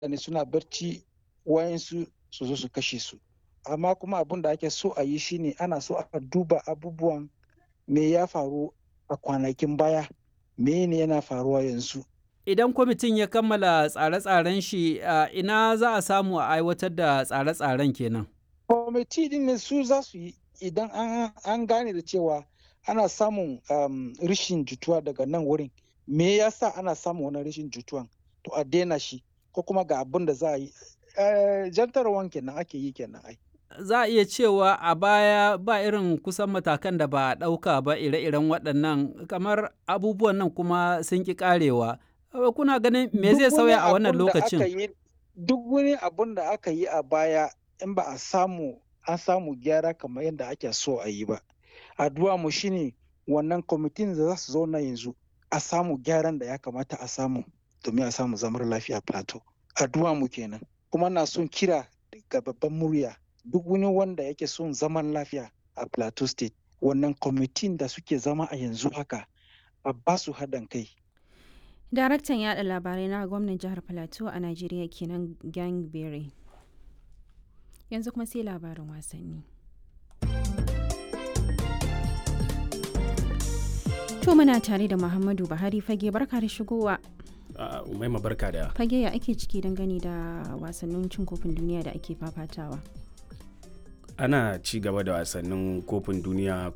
mutane suna barci wayansu su zo su kashe su amma kuma abin da ake so a yi shine ana so a duba abubuwan me ya faru a kwanakin baya me ne yana faruwa yanzu Idan kwamitin ya kammala tsare-tsaren shi ina za a samu a aiwatar da tsare-tsaren kenan. kwamiti din ne su za su yi idan an gane da cewa ana samun um, rishin jituwa daga nan wurin me yasa ana samun wani rishin jituwan to a daina shi ko kuma ga abin da za a yi jantarwan kenan ake yi kenan ai za a iya cewa a baya ba irin kusan matakan da ba a ɗauka ba ire-iren waɗannan kamar abubuwan nan kuma sun ƙi ƙarewa kuna ganin me zai sauya a wannan lokacin duk wani abun da aka yi a baya in ba a samu an samu gyara kamar yadda ake so a yi ba addu'a mu shine wannan kwamitin da za su zauna yanzu a samu gyaran da ya kamata a samu domin a samu zamar lafiya plateau addu'a mu kenan kuma na son kira ga babban murya duk wani wanda yake son zaman lafiya a plateau state wannan kwamitin da suke zama a yanzu haka a ba su haɗin kai daraktan yada labarai na gwamnan jihar plateau a najeriya kenan gangberry yanzu kuma sai labarin wasanni to muna tare da muhammadu buhari fage barka da shigowa umaima barka da fage ya ake ciki dangane da wasannin cin kofin duniya da ake fafatawa ana ci gaba da wasannin kofin duniya